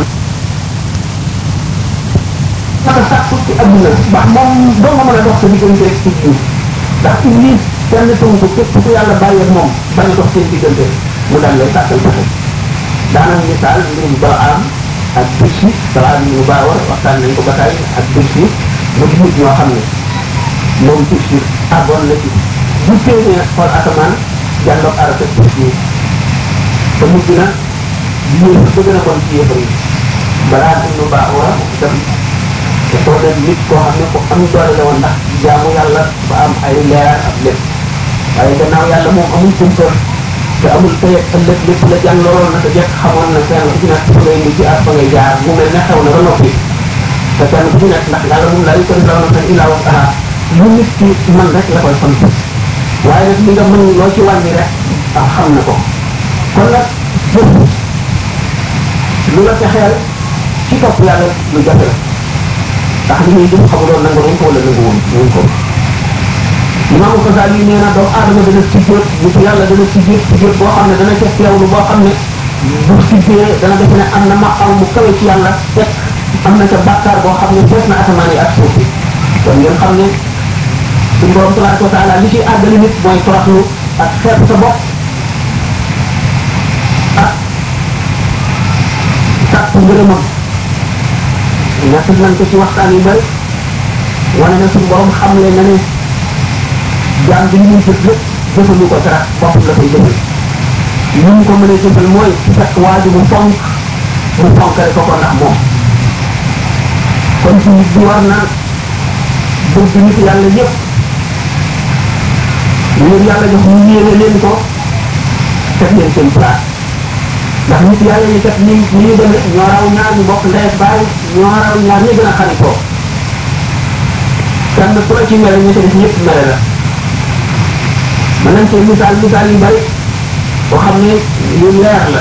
mën a sàkku ci adduna ndax moom doo nga mën a dox sa diggante ak nit ñi ndax iblis kenn tënk ko képp ku yàlla bàyyee moom bañ a dox seen diggante mu daal lay sàkkal pexe daanaka misaal mbirum Balaam ak Birsi Balaam ñu baawar waxtaan nañ ko ba tey ak Birsi mu di nit ñoo xam ne moom Birsi àggoon na ci bu téenee xool asamaan jàlloog arasa Birsi te mujj na yéen ba gën a bon ci yéefar yi Balaam ñu baawar itam te soo dem nit koo xam ne ko am doole la woon ndax jaamu yàlla ba am ay leer ak lépp waaye gannaaw yàlla moom amul kumpa te amul tey ak ëllëg lépp la jàng looloon na te jekk xamoon na kenn ku ci nekk fa ngay mujj ak fa ngay jaar mu mel ne xew na ba noppi te kenn ku ci nekk ndax yàlla moom laa yukkal raw na tan illaa wasaha lu nit ki man rek la koy sant waaye nag li nga mën loo ci wàññi rek ak xam na ko kon nag jëf lu la fexeel ci topp yàlla lu jafe la ndax li ñuy jëm xamuloon nangu nañ ko wala nangu woon wuñ ko imaamu Xasaali nee na doomu aadama dana sujjóot nitu yàlla dana sujjóot sujjóot boo xam ne dana ca teewlu boo xam ne bu siggee dana defe ne am na maqam mu kawe ci yàlla fekk am na ca bàkkaar boo xam ne fees na asamaan yi ak suuf bi kon ngeen xam ne suñu borom tabaraka wa taala li ciy àggali nit mooy toroxlu ak xeeb sa bopp ak sàkk ngërëmam ñett nañ ko ci waxtaan yu bëri wane na suñu borom xamle na ne jaam bi li muy jëf lépp jëfalu ko dara bopp la koy jëfal li ñu ko mën a jëfal mooy fekk waa ji mu fonk mu fonkale ko ko ndax moom kon ci nit bi war na bëgg nit yàlla yëpp leen yàlla jox ñu yéene leen ko teg leen seen place ndax nit yàlla yi kat ni ni ñu demee ñoo raw ñaar ñu bokk ndey baay ñoo raw ñaar ñi gën a xaritoo kenn ku la ci mele ñu ci def ñëpp mele la mën nañ cee misaal misaal yu bari boo xam ne yu leer la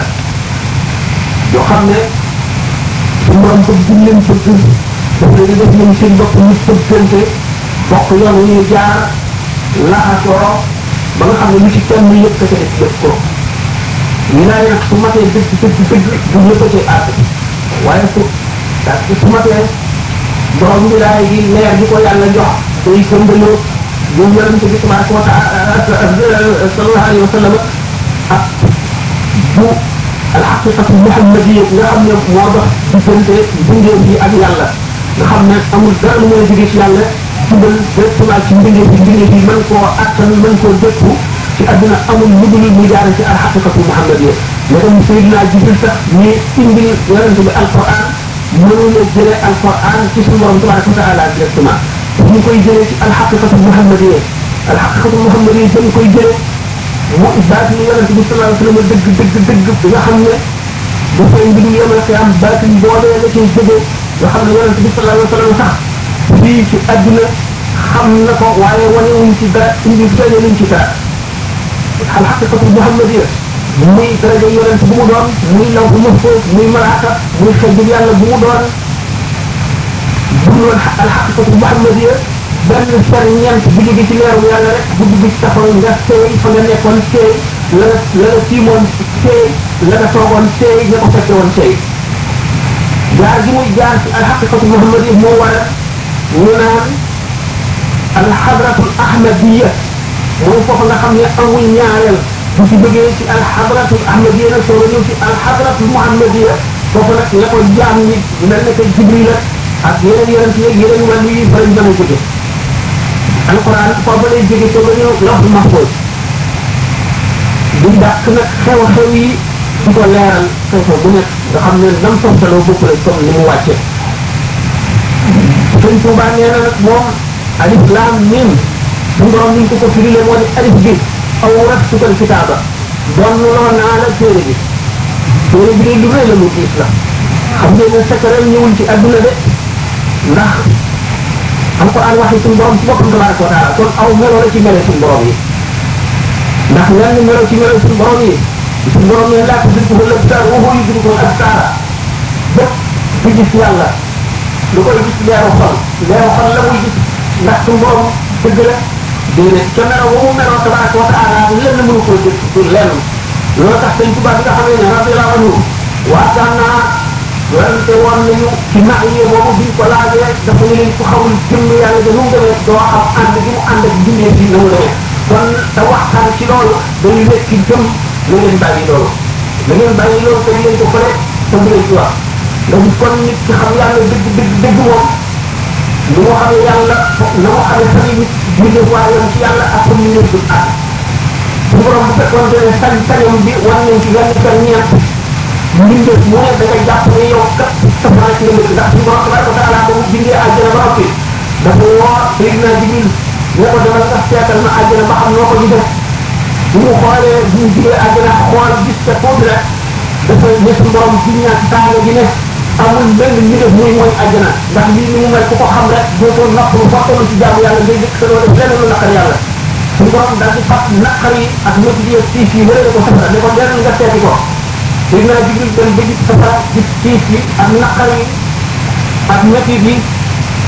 yoo xam ne su borom ko gën leen bëgg daf leen di def ñoom seen bopp ñu bëggante bokk yoon wu ñu jaar laxasoo ba nga xam ne lu ci kenn yëpp ka ca def def ko wilaaya nag su matee dëgg dëgg dëgg du ñëpp a cay àgg waaye su parce que su matee borom wilaaya gi leer gi ko yàlla jox day gëndaloo bu yonente bi tabaraka wa taala sallallahu alayhi wa sallam ak bu alxaqiqatu muhammadiya nga xam ne moo dox diggante mbindeef yi ak yàlla nga xam ne amul dara lu mën a jóge ci yàlla jubal directement ci mbindeef yi mbindeef yi mën koo attan mën koo dëkku ci àdduna amul lu dul mu jaare ci alxaqiqatu muhammadiya mais tam Seydina Jibril sax ñi indil yonente bi alquran mënula jële alquran ci suñu borom tabaraka wa taala directement ñu koy jëlee ci alxaqiqatu muhammadiya alxaqiqatu muhammadiya dañ koy jëlee mu baat ni yonente bi sallallahu alayhi wa sallam dëgg dëgg dëgg bi nga xam ne dafay mbidul yemal xiyaam baatin boobee la cay jóge nga xam ne yonente bi sallallahu alayhi wa sallam sax fii ci àdduna xam na ko waaye wane wuñ ci dara indi feeñe luñ ci dara alxaqiqatu muhammadiya muy daraja yonent bu mu doon muy law bu mahfuz muy malaaka muy xejjul yàlla bu mu doon bu ñu woon alxaqiqatu muhammadiya benn fer ñeent bu jóge ci leeru yàlla rek bu dugg ci taxaw nga seey fa nga nekkoon seey la nga la nga tiimoon seey la nga toogoon seey ña ko fekke woon seey jaar gi muy jaar ci alxaqiqatu muhammadiya moo war a ñu naan alxadratul ahmadiya mooy foofu nga xam ne amul ñaareel bu ci bëggee ci alxadratul ahmadiya nag soo ñëw ci alxadratul muhammadiya foofu nag la ko jaam ñi mel ne que jibril ak yeneen yonent yeeg yeneen wàllu yi bari mën a jóge alquran foofu lay jóge soo ñëw lawhul mahfuz di dàq nag xew-xew yi di ko leeral xew-xew bu nekk nga xam ne nam toftaloo bokk la comme ni mu wàcce sëñ Tuubaa nee na nag moom alif laam mim suñu borom ni ñu ko ko firile moo di alif bi aw rat sukal kitaaba doon loo naa la téere bi téere bi de lu rëy la lu diis la xam ngeen ne secret ñëwul ci adduna de ndax alquran waxi suñu borom ci boppam tabaraka wa taala kon aw melo la ci melo suñu borom yi ndax lenn melo ci melo suñu borom yi suñu borom ne laa tudrikuhu l-absaar wa huwa yudriku l-absaar bépp di gis yàlla lu koy gis leeru xol leeru xol la muy gis ndax suñu borom dëgg la déedéet ca melo wa mu meloo tabaraka wa taala lenn mënu ko dëgg pour lenn loolu tax sëñ Tuubaa bi nga xamee ne radiyallahu anhu waataan naa werante woon nañu ci nax yi boobu biñ ko laajee dafa ne leen ku xamul jëmm yàlla de nu mu demee doo xam ànd gi mu ànd ak bindee bi na mu demee kon te waxtaan ci loolu dañu nekk ci jëm na ngeen bàyyi loolu na ngeen bàyyi loolu te leen ko fële te bu leen ci wax nga gis kon nit ki xam yàlla dëgg dëgg dëgg moom lu mu xamee yàlla na mu xamee sami nit julli waayam ci yàlla ak comme ni ngeen dul ànd su borom bu fekkoon ne sañ sañam bi war nañ ci benn per ñeent mbindeef mu ne da nga jàpp ne yow kat safara ci nga ndax suñu borom tabaraka wa taala ba mu bindee àjjana ba noppi dafa woo Seydina Jibril ne ko demal nga seetal ma àjjana ba xam noo ko gisee bu mu xoolee bu mu jugee àjjana xool gis te foofu la dafa ne suñu borom ci ñaan tànga gi ne amul benn mbindeef muy mooy àjjana ndax lii ni mu mel ku ko xam rek dootoo noppalu waxtalu ci jaamu yàlla ngay dëkk sa doo def leneen lu naqar yàlla suñu borom daal di fat naqar yi ak métti yi tiis yi wërale ko safara ne ko dellu nga seeti ko Seydina Jibril dem ba gis safara gis tiis yi ak naqar yi ak métti bi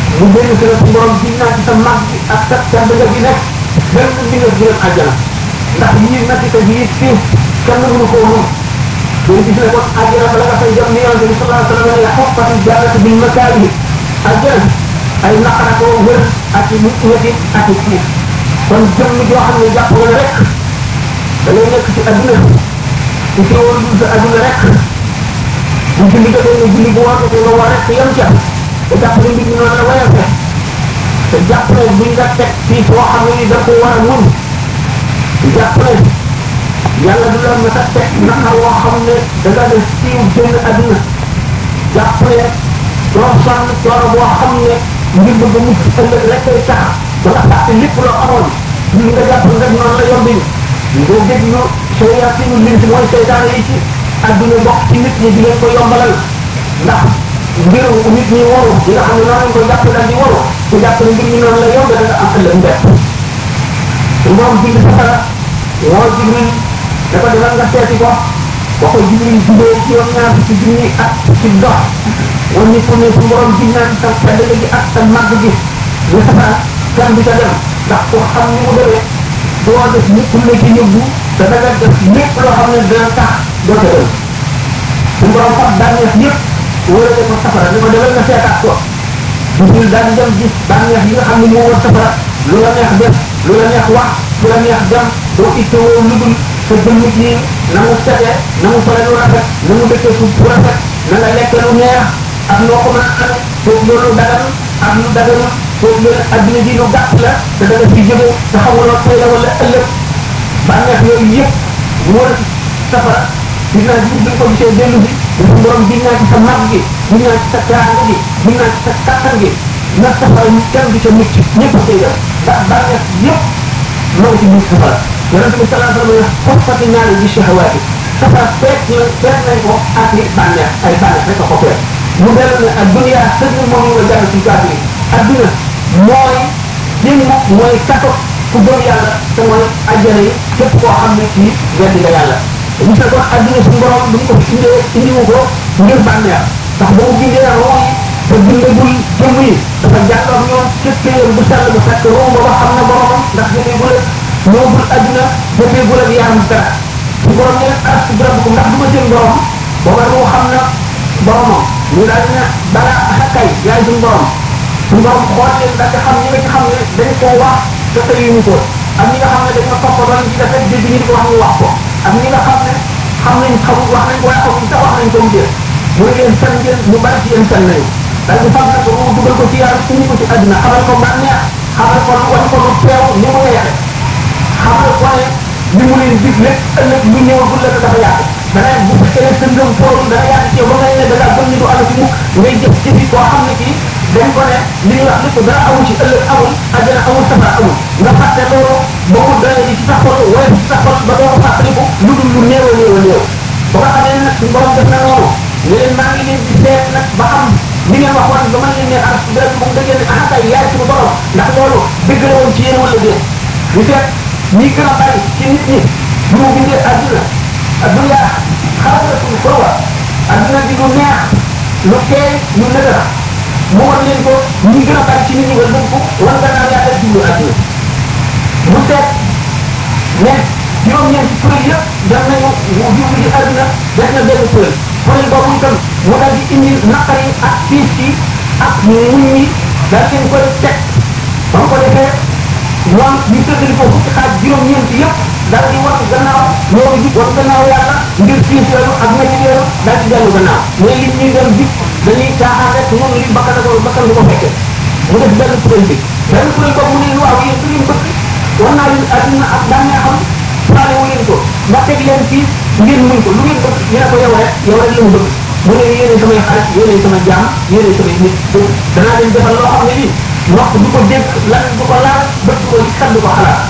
mu génn si la su borom gis naa ci sa mag bi ak sa tedd nga gi nekk benn mbindeef bi leen àjjana ndax yii metti te yii fii kenn mënu koo moom day gis ne kon àjjana bala nga fay dem ni yonente bi sallallahu alayhi wa sallam ne xoppati jannatu bil makaari àjjana ay naqara ko wër ak i ñetti ak i xiif kon jëmm joo xam ne jàpp nga ne rek da ngay nekk ci adduna ci teewul sa adduna rek bu julli jotee nga julli bu war ko nga war rek yem ca te jàpp ne mbir mi noonu la wayante te jàpp ne buñ nga teg fii foo xam ne ni da ko war a mun jàpp ne yàlla du la mën a teg naqar woo xam ne da nga def siiw génn adduna jàpp ne doo sonn coono boo xam ne ngir bëgg a mucc ëllëg rek koy tax ba nga fàtte lépp loo amoon li nga jàpp nga noonu la yombi nga déglu shayaatinu lins mooy seytaane yi ci adduna bokk ci nit ñi di leen ko yombalal ndax mbiru nit ñi waru ñi nga xam ne noonu lañ ko jàpp daal di waru ku jàpp ne mbir mi noonu la yomb da nga am ëllëg mbett moom bind safara moo jibril dafa demal nga seeti ko ba ko jibril jubee ci yoon ñaar ci junni at ci dox wan ni pour ne su borom ji naan sa tedd gi ak sa màgg gi ñu safara kenn du ca dem ndax ko xam ni mu demee doo def lépp la ci yóbbu te da nga def lépp loo xam ne dina tax doo ca dem su borom fab bànneex yëpp wërale ko safara ni ko demal nga seetaat ko jibril daal di dem gis bànneex yi nga xam ne moo war safara lu la neex def lu la neex wax lu la neex dem doo ittewoo lu dul sa jëmm ji na mu sete na mu sole lu rafet na mu dëkkee fu bu rafet na nga lekk lu neex ak noo ko mën a amee foofu loolu dagan ak lu dagan foofu loolu adduna ji lu gàtt la te da nga fi jóge te xamuloo tey la wala ëllëg bànneex yooyu yëpp wër safara gis naa ji bi ko gisee dellu bi suñu borom gis naa ci sa mag gi gis naa ci sa teraanga gi gis naa ci sa kattan gi na safara kenn du ca mucc ñëpp a koy def ndax bànneex yëpp moo ci biir safara yonente bi salaa sallam ne xoppati ñaari bi shahawaati safara feet ñu feet nañ ko ak li bànneex ay bànneex rek a ko feet mu dellu ne ak dunia sëñ moom ñu ko jàng ci kaafiri adduna mooy jëmm mooy kaso ku gëm yàlla te mooy ajjana yi képp koo xam ne kii weddi nga yàlla bu fekkoon adduna suñu borom bu ñu ko fi indee indiwu ko ngir bànneex ndax ba mu bindee roo yi te bindagul jëmm yi dafa jàlloog ñoom képpéer bu sell bu fekk roo booba xam na boromam ndax jëfee bu la ñëwagul adduna jëfee bu la yaram dara su borom ne aras bi rabbukum ndax du ma seen borom booba roo xam na boromam ñu daal di ne balaa xakkay yaay suñu borom suñu borom xool leen daal di xam ñi nga ci xam ne dañ koo wax te tëyuñu ko ak ñi nga xam ne dañ ma toppaloon ci def rek dégg ñu di ko wax ñu wax ko ak ñi nga xam ne xam nañ xamul wax nañ ko waaye xamuñ sax wax nañ ko mu dee mu ne leen fen ngeen ñu bari ci yéen fen nañu daal di fam nag ko mu dugal ko ci yàlla suñu ko ci àddina xamal ko bànneex xamal ko wan ko lu teew ni mu neexe xamal ko ne li mu leen dig lépp ëllëg lu ñëwagul la dafa yàgg dana bu fekkee ne sa ngëm foorul dana yàgg ci yow ba ngay ne da ngaa gëm ni du àll ci mukk ngay jëf jëfi koo xam ne kii dañ ko ne li ñuy wax lépp dara amul ci ëllëg amul àjjana amul safara amul nga fàtte loolu ba mu doye ci sa xol wala ci sa xol ba doo ko fàttaliku lu dul lu néew a néew a néew ba nga xamee ne nag suñu borom def na noonu ne leen maa ngi leen di seet nag ba xam li ngeen waxoon ba man leen ne aras bi rek moom da ngeen ne ah kay yaay suñu borom ndax loolu dëgg la woon ci yéen wala déet ñu seet ñi gën a bari ci nit ñi bu mu bindee àdduna àdduna xaalatul xurwa àdduna di lu neex lu teey lu nëgëra mu wan leen ko ñi gën a bari ci nit ñi wala ko wan nga naan yaa def jublu àdduna mu seet ne juróom-ñeenti kuréel yëpp dem nañu mu jublu ci àdduna def na benn kuréel kuréel boobu itam mu daal di indi naqar yi ak tiis yi ak muñ yi daal leen koy teg ba mu ko defee ñoom ñu tëddali ko fukki xaaj juróom-ñeenti yëpp daal di wan gannaaw ñoo jub wan gannaaw yàlla ngir tiis yooyu ak métti yooyu daal di dellu gannaaw mais li ñuy dem jub dañuy caaxaan rek ñoom li bakkan ko bakkan du ko fekkee mu def benn kuréel bi benn kuréel boobu mu ne waaw yéen du ngeen bëgg war naa leen àdduna ak bànneexam faale wu leen ko ma teg leen fii ngeen muñ ko lu ngeen bëgg ñu ne ko yow rek yow rek la mu bëgg mu ne yéene samay xarit yéene sama jaam yéene samay nit danaa leen defal loo xam ne nii nopp du ko dégg lan du ko laal bët du ko gis xel du ko xalaat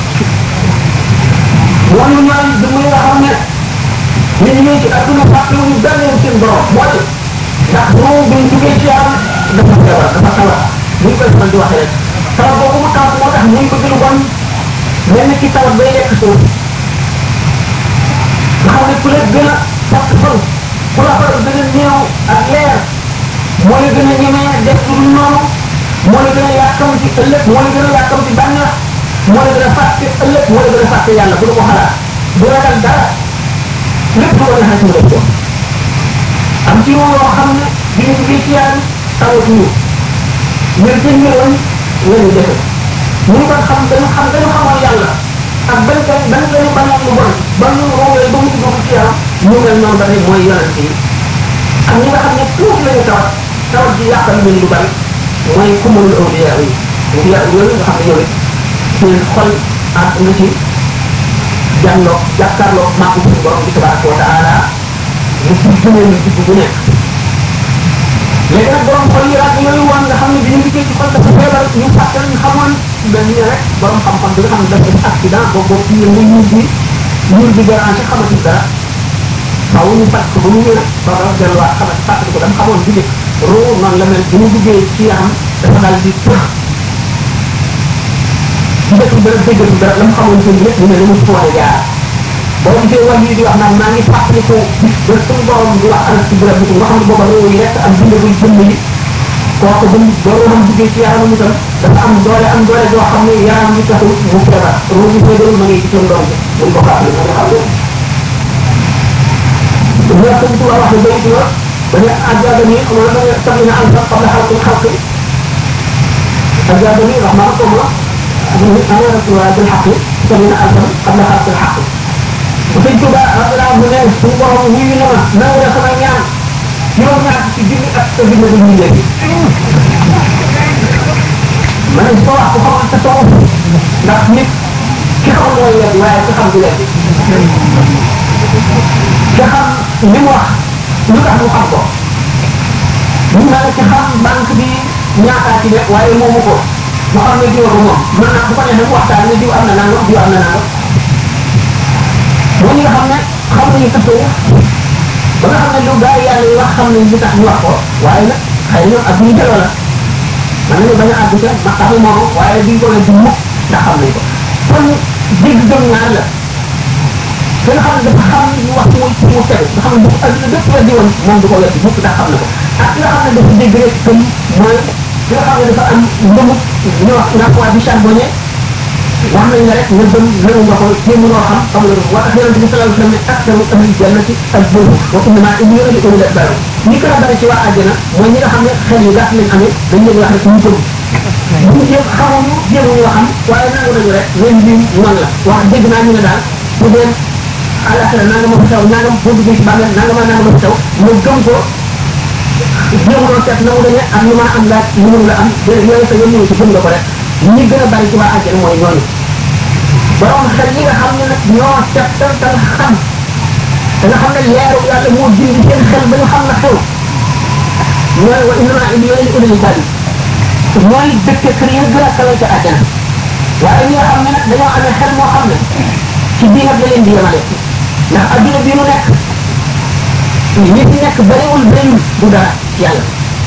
mooy ñooy dëmm yi nga xam ne nit ñi ci àdduna fàtte wuñu benn yoon seen borom mooy ndax moom buñ duggee ci yàlla dafa feebar dafa tawat buñ koy faral di waxee rek tawat boobu mu tawat moo tax muy bëgg lu bon mel ni ki tawat bay lekk suuf nga xam ne ku la gën a fàtt fan ku la faral gën a néew ak leer moo la gën a ñemee def lu dul noonu moo la gën a yàkkam ci ëllëg moo la gën a yàkkam ci bànneex moo la gën a fàtte ëllëg moo la gën a fàtte yàlla bu la ko xalaat du ragal dara lépp lu ko neexee mu def ko am ci yoo xam ne bi ñu duggee ci yàlla tawatuñu ngir ci ñëwoon la ñu defe ñu ngi kon xam dañu xam dañu xamoon yàlla ak ban kan ban lañu bañoon lu bon ba ñu roowee ba mu dugg ci yaram ñu mel noonu ba tey mooy yonent yi ak ñi nga xam ne tuuti lañu tawat tawat ji yàqal leen lu bari mooy kumul awliya yi awliya yooyu nga xam ne yow seen xol ak nga ci jànloo jàkkaarloo maa ko suñu borom bi tabaraka wa taala mu ci gënee ñu ci bu nekk léegi nag borom xol yi raag yooyu woon nga xam ne bi ñu liggéey ci xol dafa feebar ñu fàttal ñu xamoon dañ ne rek borom xam-xam bi nga xam ne dafa def accident boo boo ci yëngu ñuul bi ñuul bi déranger xamati dara faaw ñu fàtt ko ba mu wér ba nga delluwaat xamati fàttali ko dama xamoon bi njëkk roo noonu la mel bi mu duggee ci yaram dafa daal di tëx ci dëkk dara déggatul dara la mu xamoon seen lépp ñu ne la mu ko war a jaar boo gisee wàll yi di wax naan maa ngi fàttaliku ba suñu borom di wax alal ci bërëb bi nga xam ne booba réew yi rek ak bindagul jëmm yi kooku ba boo xam duggee ci yaramam itam dafa am doole am doole joo xam ne yaram bi taxul mu feebar ruu bi feebarul ma ngi ci seen doom bi buñ ko fàttali ma nga xam ne ñoo sëñ tuba wax ne bayit wa ba ne ajjaaba ni xam nga da tabi na alfa qabla xalqi xalqi ajjaaba ni wax maa ko ma ana rasulullah bil xaqi tabi na alfa qabla xalqi xaqi sëñ Tuba radiyallahu anhu ne suñu borom wuyu na ma nangu na sama ñaan juróom ñaar ci junni ak sa bind bu ñu léegi ma ne ko wax ko xamal sa toog ndax nit ki xam mooy weddi waaye ki xam du weddi ki xam li mu wax lu tax mu xam ko mun naa la ci xam banque bi ñaataa ci nekk waaye moomu ko mu xam ne jiw ko moom mën naa bu ko neexee mu waxtaan ne jiw am na nangam jiw am na nangam moo ñi nga xam ne xam nañu tasawuf ba nga xam ne lu gaa yi yàlla yi wax xam nañ li tax ñu wax ko waaye nag xëy na ak ñu jëloo la man nañu bañ a àgg ca maqamu moomu waaye duñ ko leen di mukk ndax xam nañ ko kon dégg gëm ñaar la ki nga xam ne dafa xam ñu wax muy ci mu tegu nga xam ne bu adduna bépp weddi woon moom du ko weddi mukk ndax xam na ko ak ki nga xam ne dafa dégg rek gëm mooy ki nga xam ne dafa am ndëmu ñu wax nga waa bi charbonné wax nañ la rek nga gëm nangu nga ko jéem noo xam xam nga wa tax yonente bi sallallahu alayhi wa sallam ne aktaru ahli jannati al buru wa innama ibnu li ulil albab ñi gën a bari ci waa àjjana mooy ñi nga xam ne xel yu gàtt lañ amee dañ leen wax rek ñu gëm ñu jéem xamuñu jéemuñu xam waaye nangu nañu rek leen lii noonu la wax dégg naa ñu ne daal bu dee àllaaxira nanga ma fa taw nangam boo duggee ci bàmmeel nanga ma nanga ma fa taw nga gëm ko jéemuloo seet nangu dañu am lu ma am laaj lu mënu la am yooyu sa yoon ñëw ci gëm nga ko rek ñi gën a bari ci waa àjjana mooy ñooñu borom xel yi nga xam ne nag ñoo settantal xam da nga xam ne leeru yàlla moo dindi seen xel ba ñu xam na xew mooy wa innama indi yooyu li ulil bari mooy dëkk kër yi gën a kawe ca àjjana waaye ñi nga xam ne nag dañoo amee xel moo xam ne ci bii nag la leen di yemale ndax adduna bii nu nekk ñi fi nekk bariwul bariwul du dara yàlla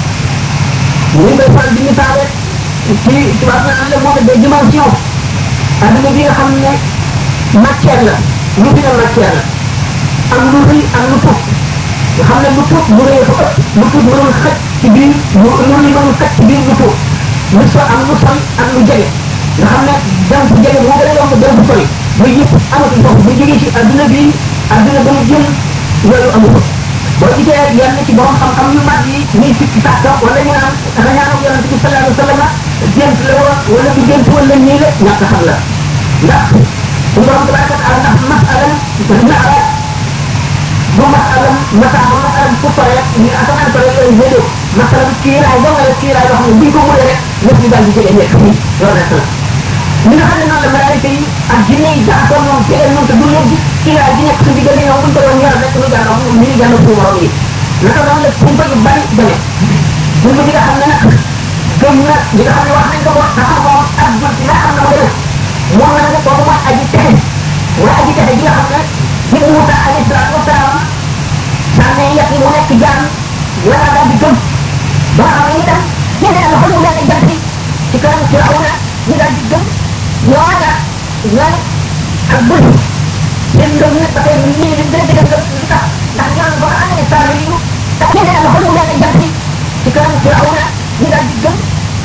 ñu ngi koy faral di misaale ci tubaab na la moo des dimensions adduna bi nga xam ne matière la lu fi ne matière la am lu rëy am lu tuut nga xam ne lu tuut lu rëy fa ëpp lu tuut mënul xaj ci biir lu lu li mënul xaj ci biir lu tuut lu so am lu sol ak lu jege nga xam ne dem fu jege moo gën a yomb dem fu sori ba yëpp amatul foofu bu jógee ci adduna bi adduna ba mu jëm yooyu amu ko boo gisee yenn ci borom xam-xam yu mag yi ñuy sikki sàkka wala ñu naan rañaanam yonente bi sallallahu alayhi wa sallam gént la woon wala du gént wala nii la ñàkk xam la ndax su borom tabaraka taala ndax masalam na arab bu masalam masaama masalam fu pare ñu asamaan pare yooyu déedéet masalam kiiraay ba nga la kiiraay yoo xam ne buñ ko mënee rek lépp ñu daal di jege nekk fii loolu rek la ñi nga xam ne noonu la malaayika yi ak jinne yi jaxasoo ñoom ci leen ñoom te du leen gis kiiraay gi nekk suñu diggante ñoom buñ ko doon yor rek ñu jàngal ñu ñu jàngal suñu morom yi naka noonu la kumpa yu bari demee kumpa bi nga xam ne nag gëm na li nga xam ne wax nañ ko wax dafa moom ak jot ci nga xam ne moo demee moom la ne kooku mooy aji texe mooy aji texe gi nga xam ne ci Muusa alayhi salaatu wasalaam sànne yàq yi mu nekk jaan la nga daal di gëm ba nga xam ne itam ñenn na loxo ñu daal di jant ci kanam Firawna ñu daal di gëm ñooña ñoom ak bëri seen ngëm nag dafay ñu ñu gën a dëgër li tax ndax ñoom ba nga xam ne saa yu tax ñenn na loxo ñu daal di jant ci kanam Firawna ñu daal di gëm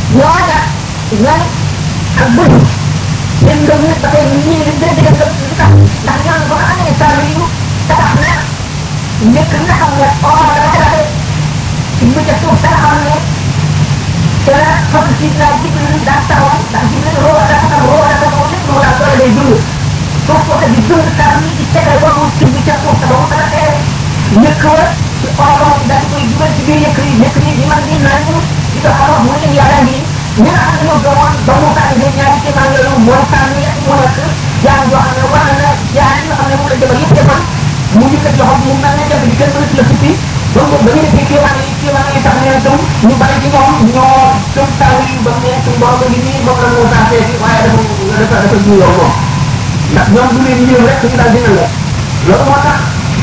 ñooña ñooy ak bëñ seen ngëm nag dafay ñii di dégg dégg lu tax ndax ñoom ba nga xam ne saa yu tabax na njëkk nga xam ne or dafa tabaxee ci bu ca suuf danga xam ne te la fas si naa jibril daa taxawoon ndax jibril roo dafa tax roo dafa taxaw lépp moo daal doole day dund suuf ko di dund saa yi di tegal ba mu tibb ca suuf te ba mu tabaxee njëkk wa ci orom daal koy dugal ci biir yëkk yi yëkk yi di man di naan di ko xamal mu leen yàlla ngi ñi nga xam ne ñoo gëmoon ba mu tànn de ñaari kéemaan yooyu mooy tànn yi mu nekk jaam yoo xam ne war na jaar yi nga xam ne moom la jëmal yëpp defoon mu yëkkat loxo mu mel ne jant bi kenn mënatu la suppi donc ba ñu defee kéemaan yi kéemaan yi tax ne gëm ñu bari ci ñoom ñoo gëm taw yi ba mu ne suñu borom ngi nii moom la moo saa seeti waaye dafa dafa dafa juyoo moom ndax ñoom du leen yéem rek ñu daal dina la loolu moo tax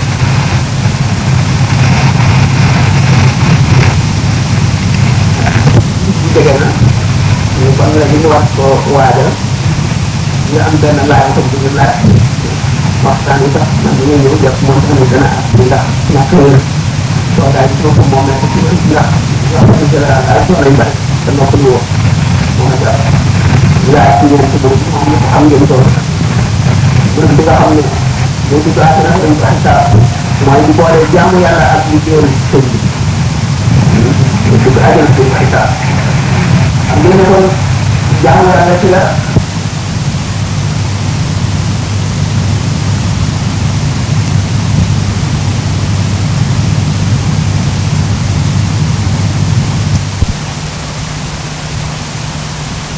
jege na ñu ban la ñu war ko waajal ñu am benn laaj ko bu ñu laaj waxtaan yi sax man dañuy ñëw def moom tamit dana am ndax ñàkk wér toogaay bi foofu moom nekk ci ndax wax dëgg général daal soo nañ bari te nokk ñu woo moom la daal laaj ci ñoom ci boobu moom ñëpp xam ngeen ko bërëb bi nga xam ne boo ci baax na dañ ko xisaab mooy di boole jaamu yàlla ak liggéeyal sëñ bi dugg ajal ci xisaab xam ngeen ne kon jaamu yàlla ci la